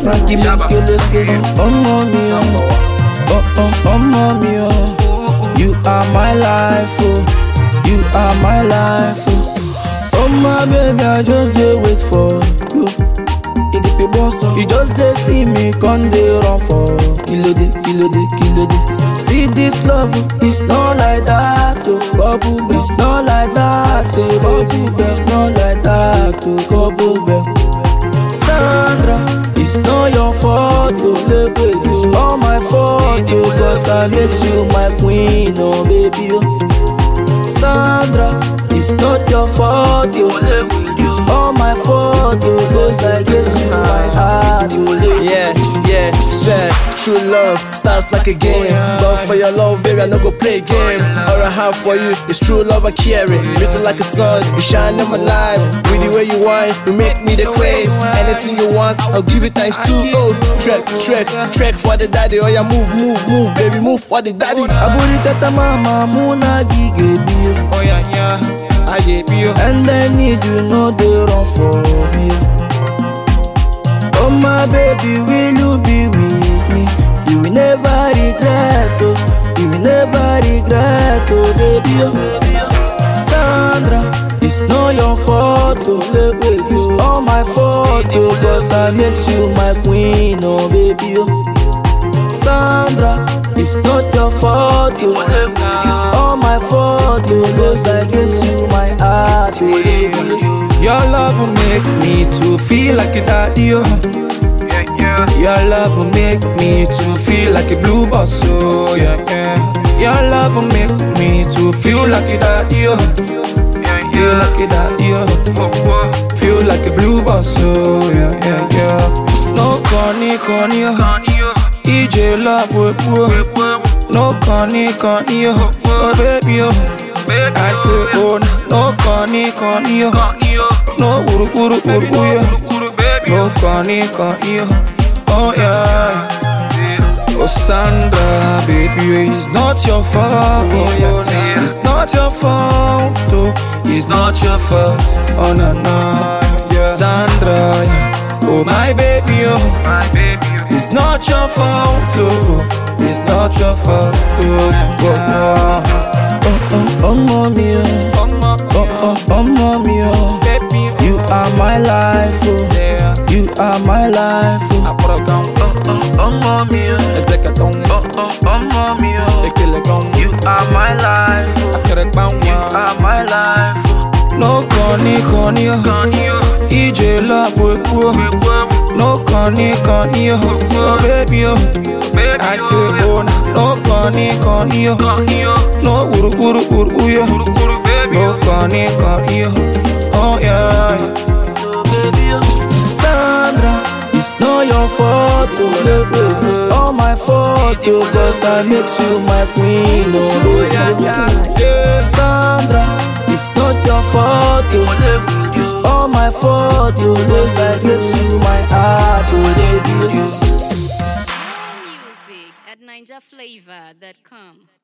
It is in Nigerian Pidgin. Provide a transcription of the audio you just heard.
Frankie Mekele say, ọmọ mi o, ọ- ọ- ọmọ mi o. You are my life, oh. You are my life, oh. Oh my baby, I just dey wait for you. You get the boss, oh. You just dey see me, come dey run for kilode, kilode, kilode. See this love, it's not like that, oh. Bubble, babe. it's not like that, say bubble, babe. it's not like that, oh. Bubble, babe. Sandra, it's not your fault, oh, baby. It's all my fault, oh, cause I makes you my queen, oh, baby, oh. Sandra, it's not your fault, oh, it's all my fault, oh, cause I gave you my heart, oh, baby. Yeah, yeah, swear, true love starts like a game. Love for your love, baby, I no go play game. All I have for you is true love I carry. Written like a sun, you shine in my life. With the way you want, you make me the craze. Anything you want, I'll give it times two. Oh, trek, trek, trek for the daddy. Oh yeah, move, move, move, baby, move for the daddy. Aburi kata mama muna gige biyo Oh yeah, yeah, I get you. And I need you know they run for me Oh my baby will you be with me You will never regret oh You will never regret oh baby oh Sandra It's not your fault oh baby It's all my fault oh Cause I makes you my queen oh baby oh Sandra, it's not your fault, yo. It's all my fault, yo. Cause I gave you my heart, yo. Your love will make me to feel like a daddy, oh. Your love will make me to feel like a blue boss, oh yeah, yeah. Your love will make me to feel like a daddy, oh. Feel like a daddy, oh. Feel like a blue boss, oh yeah, yeah, yeah. No corny, corny, oh. EJ love with No corny, corny, oh. Oh baby, oh. I say, oh, no corny, corny, oh. No uru, uru, uru, yeah. No corny, corny, oh. Oh yeah. Oh Sandra, baby, it's not your fault. Oh, yeah. It's not your fault. Oh, it's not your fault. Oh no no. Sandra, yeah. oh my baby, oh my baby. It's not your fault. Oh, it's not your fault. Oh, oh, Ọmọ mi o, oh. Mama, ọ- ọ- ọmọ mi o. baby, You are my life, oh. yeah. You are my life, oh. I put a gun, Ọmọ mi o, Ezekaton, ọ- ọ- ọmọ mi o. Ekele gun, You are my life, oh. Akere Bangwa. You are my life, oh. No corny, corny, oh. EJ love with poor. No corny, corny, oh. Oh, baby, oh. I say, oh, no corny, corny, oh. No uru, uru, uru, yeah. No corny, corny, oh. Oh, yeah. Sandra, it's not your fault, oh baby. It's all my fault, oh, cause I makes you my queen, oh baby. Sandra, it's not your fault, oh. It's all my fault, oh, cause I gives you my heart, oh baby. Music at NinjaFlavor.com.